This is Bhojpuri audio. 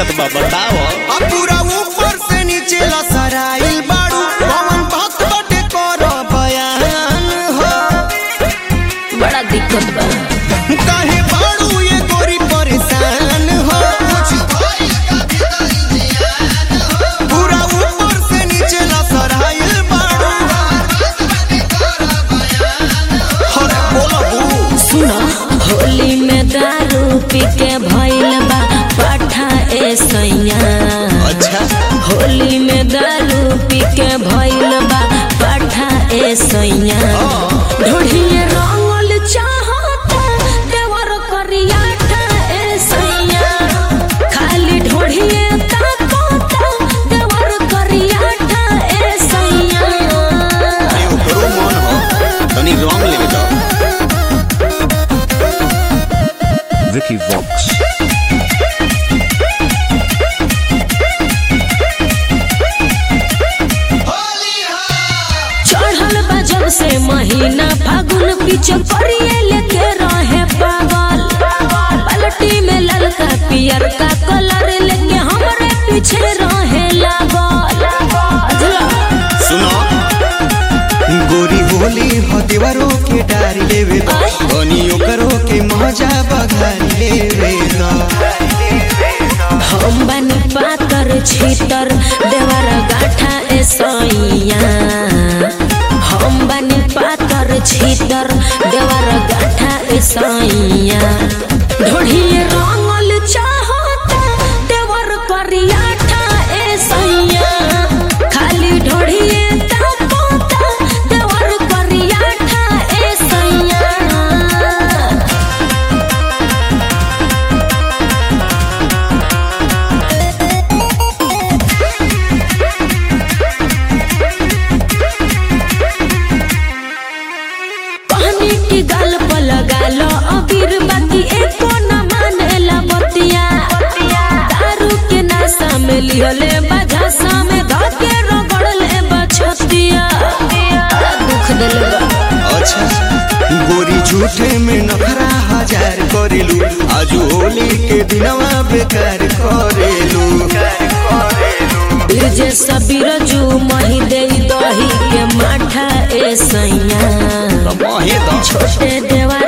दिक्कत बा बताओ अब पूरा ऊपर से नीचे लसराइल बाड़ू पवन भक्त बटे कर बयान हो बड़ा दिक्कत बा काहे बाड़ू ये गोरी परेशान हो पूरा ऊपर से नीचे लसराइल बाड़ू अरे बोला बू सुनो होली में दारू पी के भइल बा पाठा ए सैया अच्छा होली में दारू पी के भइल बा पाठा ए सैया ढोढ़िए रंगल चाहता देवर करियाठा ए सैया खाली ढोढ़िए ताकता देवर करियाठा ए सैया अरे ओकरो मन हो तनी रंग लेवे तो Vicky Vox. चढ़ल बा जब से महीना फागुन पीछे करिए लेके रहे पागल पलटी में ललका पियर का कलर लेके हमरे पीछे रहे लागल बुझला? सुनो गोरी होली हो देवरो के डारी लेवे दो बनियो करो के मजा बघारी लेवे दो हम बनी पातर छीतर देवर गाठा ए सैया हम बनी पातर छीतर देवर गाठा ए सैया ढोढ़िए रंगल चाहता देवर करियाठा ए सैया खाली ढोढ़िए ताकता देवर करियाठा ए सैया पानी की गाल पर लगा लो अबीर बाकी एको न मानेला बतिया दारू के नशा में लिहले बझासा में धके रगड़ले बछतिया बड़ा दुख दिल बा अच्छा गोरी झूठे में नखरा हजार करेलू आजू होली के दिनवा बेकार करेलू जे सबीर जू मही दे दही के माठा ए सैया तो महे दो छोटे देवा